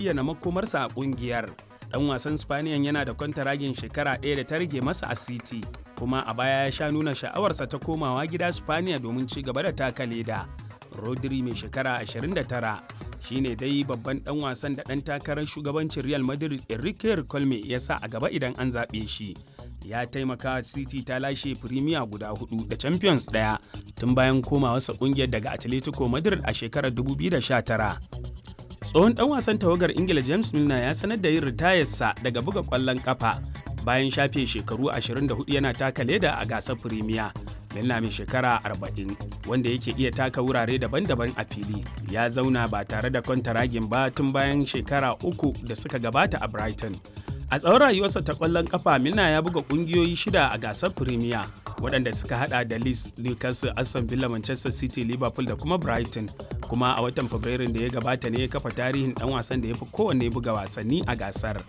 bayyana makomarsa a kungiyar. Dan wasan Spaniyan yana da kwantaragin shekara ɗaya da ta rage masa a City, kuma a baya ya sha nuna sha'awarsa ta komawa gida Spaniya domin ci gaba da taka leda. Rodri mai shekara 29 shine dai babban dan wasan da dan takarar shugabancin Real Madrid Enrique Colme ya sa a gaba idan an zaɓe shi. Ya taimaka City ta lashe Premier guda hudu da Champions daya tun bayan komawarsa kungiyar daga Atletico Madrid a shekarar 2019. Tsohon dan wasan tawagar Ingila James Milner ya sanar da yin ritayarsa daga buga kwallon kafa bayan shafe shekaru 24 yana taka leda a gasar Premier. Milna mai shekara 40 wanda yake iya taka wurare daban-daban a fili ya zauna ba tare da kwantaragin ba tun bayan shekara uku da suka gabata a Brighton. A tsawon rayuwarsa ta kwallon kafa Milna ya buga kungiyoyi shida a gasar Premier waɗanda suka hada da Leeds, Newcastle, Aston Villa, Manchester City, Liverpool da kuma Brighton. Kuma a watan Fabrairun da ya gabata ne ya kafa tarihin ɗan wasan da ya fi kowanne buga wasanni a gasar.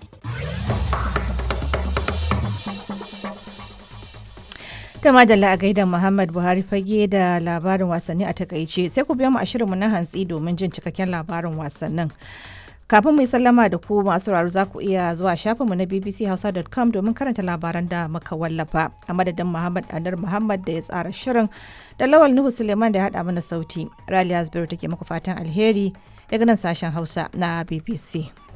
da madalla a gaida Muhammad Buhari fage da labarin wasanni a takaice sai ku biya mu a shirinmu na hantsi domin jin cikakken labarin wasannin. Kafin mu yi sallama da ku masu sauraro za ku iya zuwa shafinmu na bbchausa.com domin karanta labaran da muka wallafa a madadin Muhammad Anar Muhammad da ya tsara shirin da Lawal Nuhu Suleiman da ya haɗa mana sauti. Raliya Zubairu take muku fatan alheri daga nan sashen Hausa na BBC.